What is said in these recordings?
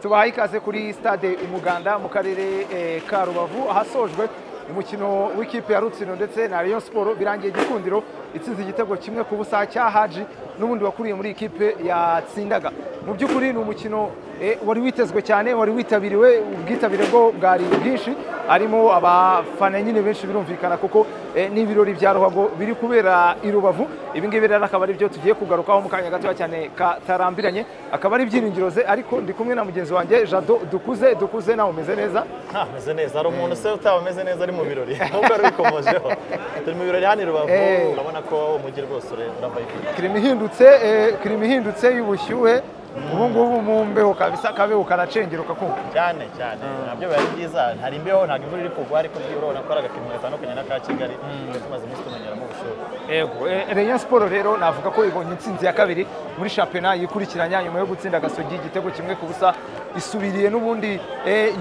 tubaha ikaze kuri stade umuganda mu karere ka rubavu ahasojwe umukino w'ikipe ya rutsiro ndetse na Rayon siporo birangiye igikundiro itsinze igitego kimwe ku busa cya haji n'ubundi wakuriye muri ikipe yatsindaga mu by'ukuri ni umukino wari witezwe cyane wari witabiriwe ubwitabire bwo bwari bwinshi harimo abafana nyine benshi birumvikana kuko n'ibirori bya ruhago biri kubera i rubavu ibingibi rero akaba ari byo tugiye kugarukaho mu kanya gatoya cyane katarambiranye akaba ari ibyiringiro ze ariko ndi kumwe na mugenzi wanjye jado dukuze dukuze nawe umeze neza ameze neza hari umuntu se utaba umeze neza ari mu birori nubwo ari wikomojeho turi mu birori hano i rubavu urabona ko umujyi rwose urabaye kirimo ihindutse kirimo ihindutse y'ubushyuhe ubu ngubu mu mbeho kabisa akabeho karacengeruka kumva cyane cyane nabyo biba ari byiza hari imbeho ntabwo imvura iri kugwa ariko byibura urabona ko ari agapimo gatandukanye n'aka kigali tuba tumaze iminsi tumenyeramo ubushyuhe yego reyo siporo rero navuga ko ibonye intsinzi ya kabiri muri shampiyona yikurikiranya nyuma yo gutsinda agasogi igitego kimwe ku busa isubiriye n'ubundi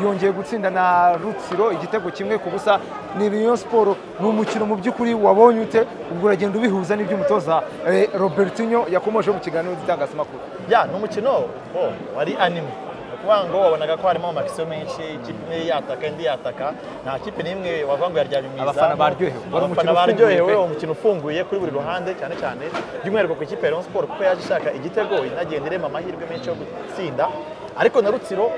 yongeye gutsinda na rutsiro igitego kimwe ku busa ni reyo siporo ni umukino mu by'ukuri wabonye ute ubwo uragenda ubihuza n'iby'umutoza robertinho yakomeje mu kiganiro cy'itangazamakuru ni umukino wari anime ni ukuvuga ngo wabonaga ko harimo amakisiyo menshi ikipe imwe yataka indi yataka nta kipe n'imwe wavuga ngo yaryamye mu izamu abafana baryohewe umukino ufunguye kuri buri ruhande cyane cyane by'umwihariko ku ikipe ya Rayon Sport kuko yaje ishaka igitego inagenda irema amahirwe menshi yo gutsinda ariko na rutsiro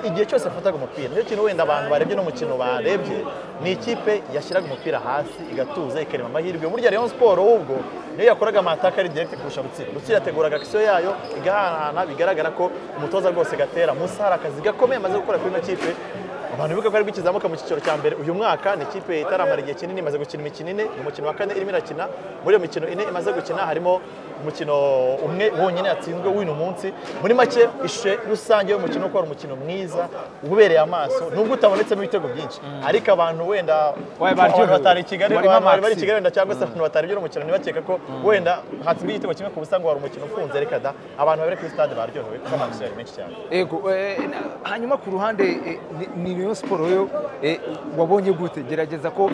igihe cyose afataga umupira niyo kintu wenda abantu barebye n'umukino barebye ni ikipe yashyiraga umupira hasi igatuza ikarema amahirwe burya rero siporo ahubwo niyo yakoraga amataka ari direkiti kurusha rutsiro rutsiro yateguraga akisiyo yayo igahanahana bigaragara ko umutoza rwose gatera munsi hari akazi gakomeye amaze gukora kuri ino kipe abantu bibuka ko ari gukizamuka mu cyiciro cya mbere uyu mwaka ni ikipe itaramara igihe kinini imaze gukina imikino ine mu mukino wa kane irimo irakina muri iyo mikino ine imaze gukina harimo umukino umwe wonyine yatsinzwe w'uyu munsi muri make ishe rusange y'umukino ko ari umukino mwiza ubereye amaso nubwo utabonetsemo ibitego byinshi ariko abantu wenda batari i kigali abantu bari i kigali wenda cyangwa se abantu batari by'uwo mukino ntibakeka ko wenda hatsinzwe igitego kimwe ku busa ngo wari umukino ufunze reka da abantu bari kuri stade baryohewe kuko amaso yari menshi cyane yego hanyuma ku ruhande ni rayon siporo yo wabonye gute gerageza ko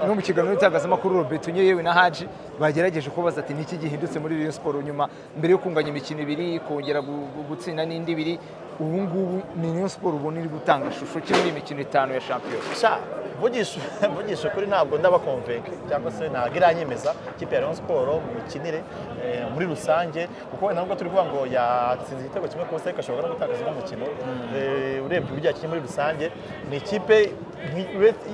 no mu kiganiro cy'itangazamakuru robetunye yewe na haji bagerageje kubaza ati niki gihindutse muri rayon siporo nyuma mbere yo kunganya imikino ibiri kongera gutsinda n'indi ibiri ubu ngubu ni rayon siporo ubona iri gutanga ishusho ki muri imikino itanu ya shampiyona mvugisha ukuri ntabwo ndabakomveka cyangwa se ntabwo iranyemeza ikipe ya rayon siporo mu mikinire muri rusange kuko wenda nubwo turi kuvuga ngo yatsinze igitego kimwe ku busa ariko ashobora no gutakaza n'umukino urebye uburyo yakinnye muri rusange rusange ni ikipe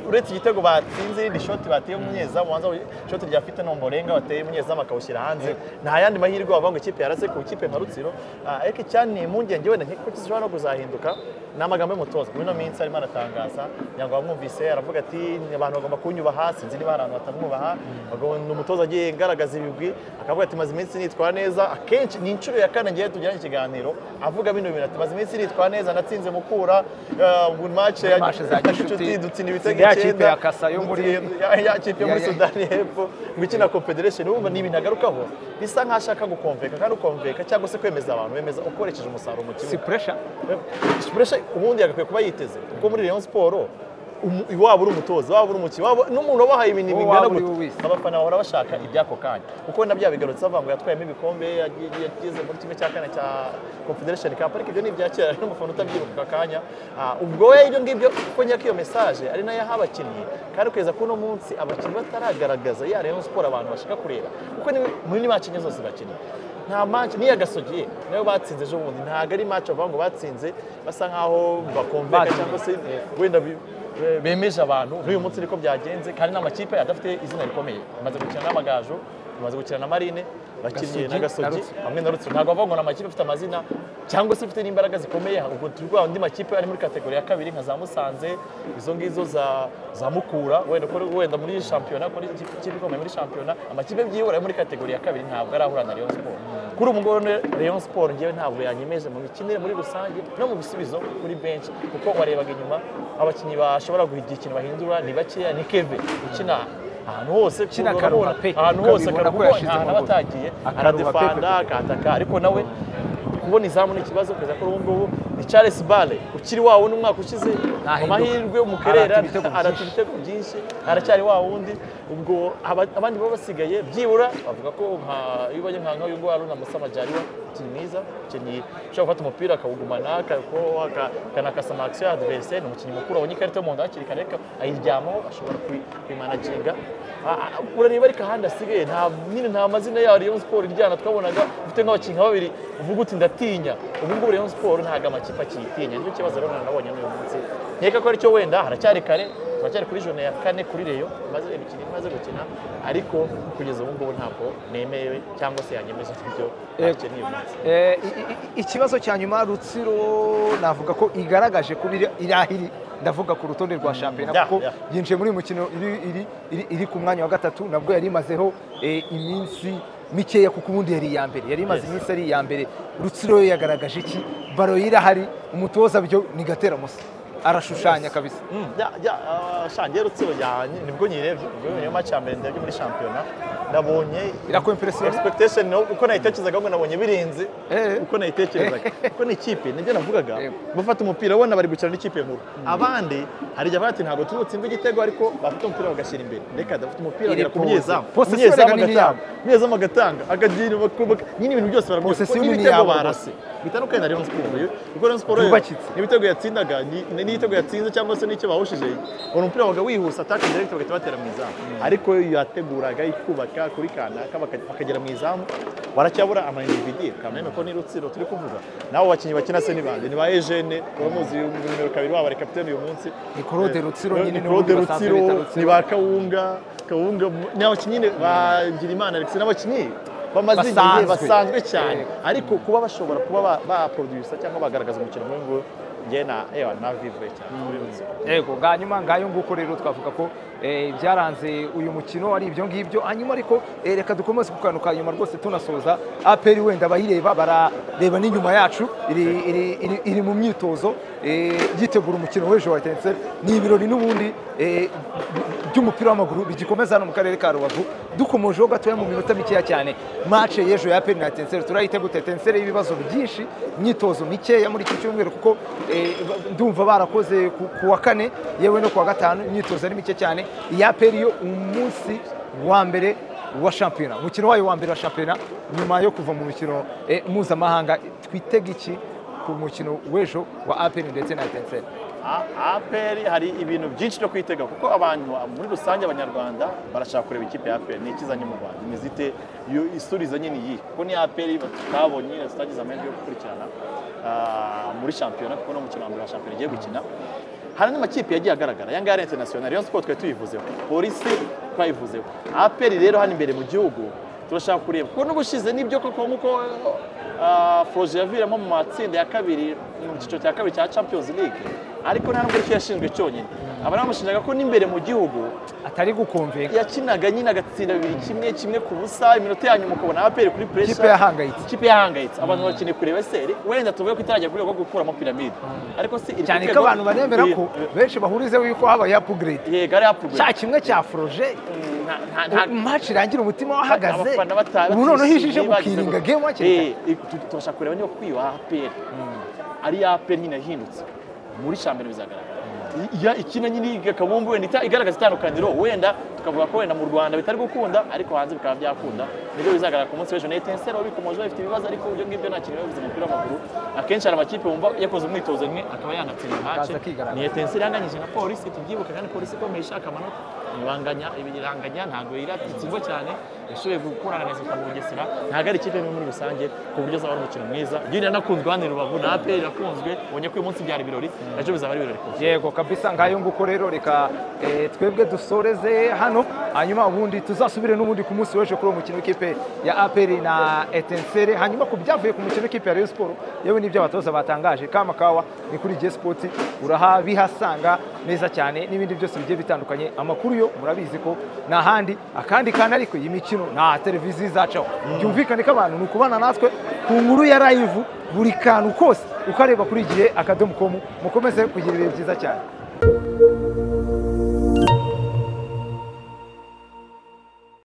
uretse igitego batsinze irindi shoti bateye umunyezamu wanza shoti ryafite nomborenga bateye umunyezamu akawushyira hanze nta yandi mahirwe wavuga ngo ikipe yarase ku ikipe nka rutsiro ariko icyaniye impungenge wenda ko zishobora no kuzahinduka ni amagambo y'umutoza muri ino minsi arimo aratangaza kugira ngo bamwumvise aravuga ati abantu bagomba kunyubaha sinzi niba hari ahantu batamwubaha ni umutoza agiye agaragaza ibigwi akavuga ati maze iminsi nitwara neza akenshi ni inshuro ya kane ngiye tugirana ikiganiro avuga bino bintu ati maze iminsi nitwara neza natsinze mukura good match ya gicuti dutsinda ibitego icyenda ya kasa yo muri ya kipe yo muri Sudani y'Epfo gukina Confederation urumva ni ibintu agarukaho bisa nkaho ashaka gukomveka kandi ukomveka cyangwa se kwemeza abantu bemeza ukoresheje umusaruro mu kibuga si pressure si pressure ubundi yagakwiye kuba yiteze kuko muri Rayon Sport iwabo uri umutoza iwabo uri umukino n'umuntu wabahaye ibintu bingana gutya abafana bahora bashaka iby'ako kanya kuko na bya bigarutse avuga ngo yatwayemo ibikombe yageze muri kimwe cya kane cya confederation cup ariko ibyo ni ibya kera n'umufana utabyibuka aka kanya ubwo we ibyo ngibyo kuko nyako iyo mesaje ari nayo yaha abakinnyi kandi kugeza kuri uno munsi abakinnyi bataragaragaza ya rayon sport abantu bashaka kureba kuko muri ni bakinnyi zose bakinnyi nta manci niyo agasogiye nayo batsinze ejo bundi ntabwo ari manci bavuga ngo batsinze basa nkaho bakomveka cyangwa se wenda bemeje abantu n'uyu munsi niko byagenze kandi n'amakipe adafite izina rikomeye bamaze gukina n'amagaju bamaze gukina na marine bakinnye na gasogi hamwe na rutsiro ntabwo bavuga ngo ni amakipe afite amazina cyangwa se afite n'imbaraga zikomeye ubwo turi guha andi makipe ari muri kategori ya kabiri nka za musanze izo ngizo za mukura wenda wenda muri shampiyona kuri ikipe ikomeye muri shampiyona amakipe byibura muri kategori ya kabiri ntabwo arahura na rayon siporo kuri ubu ngubu rayon siporo ngewe ntabwo yanyemeje mu mikinire muri rusange no mu bisubizo kuri benshi kuko warebaga inyuma abakinnyi bashobora guhigira ikintu bahindura ni bakeya ni keve ukina ahantu hose kina karura pe ahantu hose karura ahantu batagiye aradefanda akataka ariko nawe kubona izamu ni ikibazo kugeza kuri ubu ngubu ni Charles Bale ukiri wa wundi umwaka ushize mu mahirwe mu karere Arata ibitego arata ibitego byinshi aracyari wa wundi ubwo aba- abandi baba basigaye byibura bavuga ko nka iyo ubonye nka nk'uyu nguyu Haruna Musa Majaliwa umukinnyi mwiza umukinnyi ushobora gufata umupira akawugumana akakoho akanakasa amakisiyo adversaire ni umukinnyi mukuru abonye ikarita y'umuhondo hakiri kare ariko ayiryamaho ashobora kuyi- kuyimanaginga Ah, ah, urareba ariko ahandi asigaye nta nyine nta mazina yaho Rayon Sport iryana twabonaga ufite nk'abakinnyi nka babiri uvuga uti ndatinya ubu ngubu Rayon Sport ntabwo amakipe akiyitinya nicyo kibazo rero nabonye n'uyu munsi nkeka ko aricyo wenda haracyari kare turacyari kuri jone ya kane kuri Rayon imaze imikino imaze gukina ariko kugeza ubu ngubu ntabwo nemewe cyangwa se yanyemeje ibyo akeneye uyu munsi Eh, i- i- i- ikibazo cya nyuma rutsiro navuga ko igaragaje kuba iri- irahiri ndavuga ku rutonde rwa shampiyona Yeah, kuko yeah. yinjiye muri uyu mukino iri- iri- iri- iri ku mwanya wa gatatu nabwo yari imazeho eh, iminsi mikeya kuko ubundi yari iya mbere yari imaze Yes. iminsi ari iya mbere rutsiro yo yagaragaje iki baro ye irahari umutoza byo ni gatera musa arashushanya kabisa shangiye rutsiro yanjye nibwo nyirebye ubwo niyo maci ya mbere ndebye muri shampiyona nabonye irakuwe impresiyoni expectation no- uko nayitekerezaga ngo nabonye birinze Eh. uko nayitekerezaga kuko ni ikipe nibyo navugaga Yego. bafata umupira ubona bari gukina n'ikipe nkuru abandi hari igihe bati ntabwo turi butsimbe igitego ariko bafite umupira bagashyira imbere reka dafite umupira Iri bagera ku ku- munyezamu Possession Umunyezamu reka ni agatanga umunyezamu agatanga akagira bakubaka nyine ibintu byose barabona Possession kuko ni n'ibitego iyabo barase bitandukanye na Rayon Sport yo kuko Rayon Sport yo Yubakitse. n'ibitego yatsindaga ni- n'ibitego yatsinze cyangwa se n'icyo bahushije uwo mupira wabaga wihuse ataka direct bagahita batera mu izamu ariko iyo yateguraga ikubaka kuri kanaka baka- bakagera mu izamu baracyabura ama individuel kameme ko ni rutsiro turi kuvuga nabo bakinnyi bakina se ni bande ni ba Eugene uramuzi numero kabiri wabo ari kapiteni uyu munsi Ni Claude Rutsiro Eh, nyine ni ni Claude ubundi basanzwe Rutsiro, bita Rutsiro. ni ba Kawunga Kawunga ni abakinnyi nyine ba Girimana Alex ni abakinnyi bamaze igihe Basanzwe. basanzwe cyane Eh. ariko kuba bashobora kuba ba- baproducer cyangwa bagaragaza umukino nk'uyu nguyu njye na ewa na vivure cyane kuri Rutsiro. yego hanyuma ngayo nguko rero twavuga ko eh, ibyaranze uyu mukino ari ibyo ngibyo hanyuma ariko eh, reka dukomeze ku kantu ka nyuma rwose tunasoza aperi wenda abayireba barareba n'inyuma yacu iri, iri, iri, iri mu myitozo eh, yitegura umukino w'ejo wa etenseri ni ibirori n'ubundi eh, by'umupira w'amaguru bigikomeza hano mu karere ka rubavu dukomojeho gatoya mu minota mikeya cyane mace y'ejo ya aperi na etenseri turayitegura etenseri y'ibibazo byinshi imyitozo mikeya muri iki cyumweru kuko eh, ndumva barakoze ku- ku wa kane yewe no ku wa gatanu imyitozo ari mike cyane iya aperi yo umunsi wa mbere wa shampiyona umukino wayo wa mbere wa shampiyona nyuma yo kuva mu mikino eh, mpuzamahanga twitega iki ku mukino w'ejo wa aperi ndetse na etenseri A- APR hari ibintu byinshi byo kwitega kuko abantu muri rusange abanyarwanda barashaka kureba ikipe ya APR ni ikizanye mu Rwanda imeze ite Yo isurizo nyine iyi kuko ni APR tutabonye nyine tutagize amahirwe yo gukurikirana ah, muri shampiyona kuko no mukino wa mbere wa shampiyona igiye gukina hari n'amakipe yagiye agaragara ayangaya ari international Rayon Sport twari tuyivuzeho polisi twayivuzeho APR rero hano imbere mu gihugu turashaka kureba kuko n'ubushize nibyo koko nk'uko ah, Forge yaviramo mu matsinda ya kabiri mu cyiciro cya kabiri cya Champions League ariko nta nubwo aricyo yashinzwe cyonyine abari bamushinjaga ko n'imbere mu gihugu atari gukomveka yakinaga nyine agatsinda bibiri kimwe kimwe ku busa iminota ya nyuma ukabona aperi kuri pressure Ikipe yahangayitse. ikipe yahangayitse abantu bakeneye kureba seri wenda tuvuge ko itarajya ku rwego rwo gukuramo piramide ariko si iri ku cyane ko rwego- abantu baremera ko Eh, benshi bahurizeho yuko habaye apugrade eh, yego ari upgrade. cya kimwe cya foroje Nta- nta- nta- match irangira umutima wahagaze abafana bata- ubu noneho batishimye, ijije bagize gukiringa ngo- game wakiri kare. Eh, tu- tubasha kureba niba kuri iyo APR ari iya APR nyine yahindutse muri shampiyona bizagaragara iya ikina nyine yiga kabumbu wenda ita- igaragaza itandukaniro wenda tukavuga ko wenda mu Rwanda bitari gukunda ariko hanze bikaba byakunda nibyo bizagaragara ku munsi w'ejo na Etincelle wari bikomeje bafite ibibazo ariko ibyo ngibyo nta kintu biba bivuze mu mupira w'amaguru akenshi hari amakipe wumva yakoze umwitozo rimwe akaba yanatsinda match Akaza akigaragaza. ni Etincelle yanganyije na polisi tubyibuke kandi polisi ikomeye ishaka amanota ibanganya ibiranganya ntabwo iritsindwa cyane yashoboye gukurana neza kwa Bugesera ntabwo ari ikipe imwe muri rusange ku buryo azaba ari umukino mwiza yuriya nakunzwe hano i Rubavu na APR irakunzwe ubonye ko uyu munsi byari ibirori ejo bizaba ari ibirori kuko yego kabisa ngayo nguko rero reka eh, twebwe dusoreze hano hanyuma ubundi tuzasubire n'ubundi ku munsi w'ejo kuri uwo mukino w'ikipe ya aperi na etensere hanyuma ku byavuye ku mukino w'ikipe ya rayon siporo yewe n'ibyo abatoza batangaje kamakawa ni kuri jye sipoti urahabihasanga neza cyane n'ibindi byose bigiye bitandukanye amakuru yo murabizi ko ni ahandi akandi kandi ariko iyi mikino nta televiziyo izacaho byumvikane ko abantu ni ukubana natwe ku nkuru ya live buri kantu kose ukareba kuri igihe akadomo komu mukomeze kugira ibihe byiza cyane